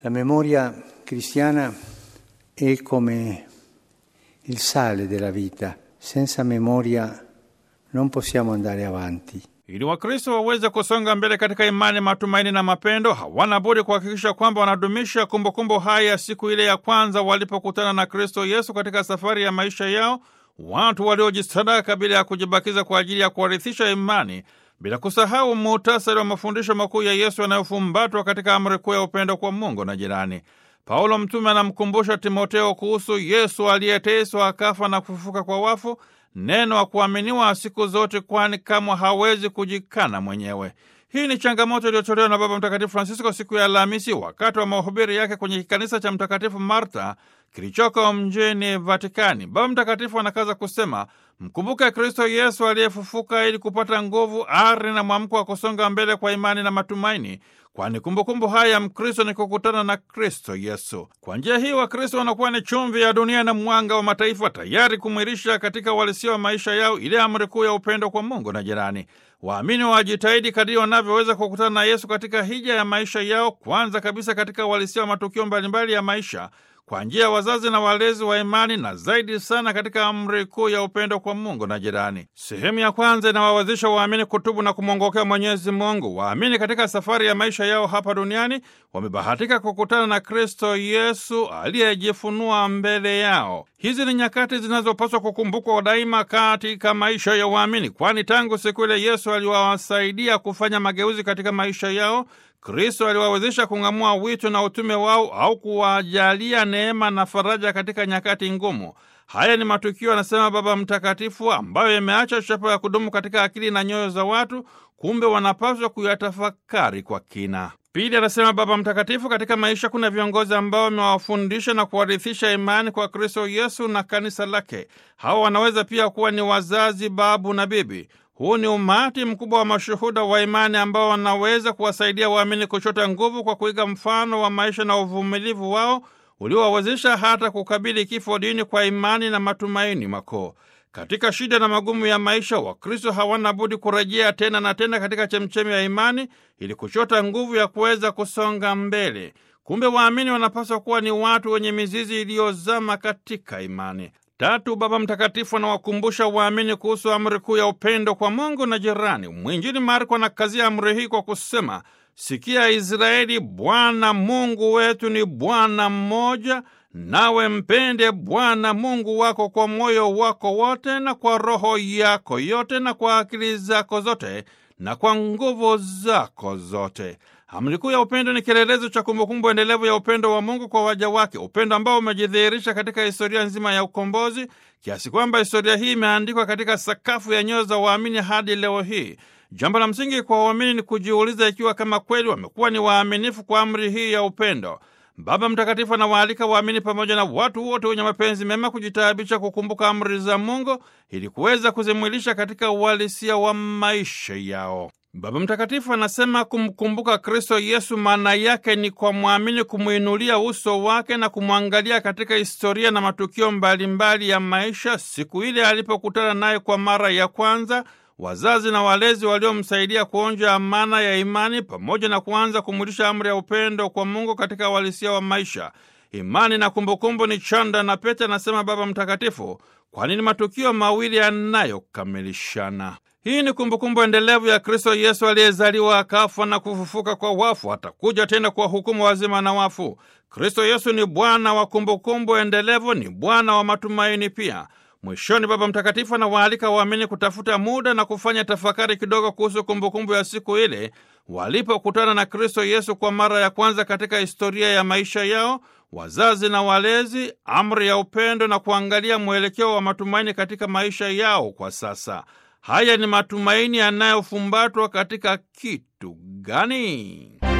La memoria cristiana è come il sale della vita. Senza memoria non possiamo andare avanti. Ili Wakristo waweze kusonga mbele katika imani, matumaini na mapendo, hawana budi kuhakikisha kwamba wanadumisha kumbukumbu hai ya siku ile ya kwanza walipokutana na Kristo Yesu katika safari ya maisha yao, watu waliojisadaka bila ya kujibakiza kwa ajili ya kuwarithisha imani, bila kusahau muhtasari wa mafundisho makuu ya Yesu yanayofumbatwa katika amri kuu ya upendo kwa Mungu na jirani. Paulo mtume anamkumbusha Timoteo kuhusu Yesu aliyeteswa akafa na kufufuka kwa wafu, neno wa kuaminiwa siku zote, kwani kamwe hawezi kujikana mwenyewe. Hii ni changamoto iliyotolewa na Baba Mtakatifu Francisco siku ya Alhamisi wakati wa mahubiri yake kwenye kikanisa cha Mtakatifu Marta kilichoko mjini Vatikani. Baba Mtakatifu anakaza kusema, mkumbuke Kristo Yesu aliyefufuka ili kupata nguvu, ari na mwamko wa kusonga mbele kwa imani na matumaini, kwani kumbukumbu haya ya Mkristo ni kukutana na Kristo Yesu. Kwa njia hii Wakristo wanakuwa ni chumvi ya dunia na mwanga wa mataifa, tayari kumwirisha katika uhalisia wa maisha yao ile amri kuu ya upendo kwa Mungu na jirani. Waamini wajitahidi kadiri wanavyoweza kukutana na Yesu katika hija ya maisha yao, kwanza kabisa katika uhalisia wa matukio mbalimbali ya maisha kwa njia ya wazazi na walezi wa imani na zaidi sana katika amri kuu ya upendo kwa Mungu na jirani. Sehemu ya kwanza inawawezesha waamini kutubu na kumwongokea Mwenyezi Mungu. Waamini katika safari ya maisha yao hapa duniani wamebahatika kukutana na Kristo Yesu aliyejifunua mbele yao. Hizi ni nyakati zinazopaswa kukumbukwa daima katika maisha ya waamini, kwani tangu siku ile Yesu aliwasaidia kufanya mageuzi katika maisha yao Kristo aliwawezesha kung'amua wito na utume wao au kuwajalia neema na faraja katika nyakati ngumu. Haya ni matukio, anasema Baba Mtakatifu, ambayo yameacha chapa ya kudumu katika akili na nyoyo za watu, kumbe wanapaswa kuyatafakari kwa kina. Pili, anasema Baba Mtakatifu, katika maisha kuna viongozi ambao wamewafundisha na kuwarithisha imani kwa Kristo Yesu na kanisa lake. Hawa wanaweza pia kuwa ni wazazi, babu na bibi. Huu ni umati mkubwa wa mashuhuda wa imani ambao wanaweza kuwasaidia waamini kuchota nguvu kwa kuiga mfano wa maisha na uvumilivu wao uliowawezesha hata kukabili kifo dini kwa imani na matumaini makuu. Katika shida na magumu ya maisha, Wakristo hawana budi kurejea tena na tena katika chemchemi ya imani ili kuchota nguvu ya kuweza kusonga mbele. Kumbe waamini wanapaswa kuwa ni watu wenye mizizi iliyozama katika imani. Tatu, Baba Mtakatifu anawakumbusha waamini kuhusu amri kuu ya upendo kwa Mungu na jirani. Mwinjili Marko anakazia amri hii kwa kusema, sikia Israeli, Bwana Mungu wetu ni Bwana mmoja, nawe mpende Bwana Mungu wako kwa moyo wako wote na kwa roho yako yote na kwa akili zako zote na kwa nguvu zako zote. Amri kuu ya upendo ni kielelezo cha kumbukumbu endelevu ya upendo wa Mungu kwa waja wake, upendo ambao umejidhihirisha katika historia nzima ya ukombozi, kiasi kwamba historia hii imeandikwa katika sakafu ya nyoyo za waamini hadi leo hii. Jambo la msingi kwa waamini ni kujiuliza ikiwa kama kweli wamekuwa ni waaminifu kwa amri hii ya upendo. Baba Mtakatifu anawaalika waamini pamoja na watu wote wenye mapenzi mema kujitaabisha kukumbuka amri za Mungu ili kuweza kuzimwilisha katika uhalisia wa maisha yao. Baba Mtakatifu anasema kumkumbuka Kristo Yesu maana yake ni kwa mwamini kumwinulia uso wake na kumwangalia katika historia na matukio mbalimbali mbali ya maisha, siku ile alipokutana naye kwa mara ya kwanza, wazazi na walezi waliomsaidia kuonja amana ya imani, pamoja na kuanza kumwilisha amri ya upendo kwa Mungu katika uhalisia wa maisha. Imani na kumbukumbu ni chanda na pete, anasema Baba Mtakatifu, kwani ni matukio mawili yanayokamilishana. Hii ni kumbukumbu endelevu ya Kristo Yesu aliyezaliwa akafa na kufufuka kwa wafu, atakuja tena kwa hukumu wazima na wafu. Kristo Yesu ni Bwana wa kumbukumbu endelevu, ni Bwana wa matumaini pia. Mwishoni, Baba Mtakatifu anawaalika waamini kutafuta muda na kufanya tafakari kidogo kuhusu kumbukumbu ya siku ile walipokutana na Kristo Yesu kwa mara ya kwanza katika historia ya maisha yao, wazazi na walezi, amri ya upendo na kuangalia mwelekeo wa matumaini katika maisha yao kwa sasa. Haya ni matumaini yanayofumbatwa katika kitu gani?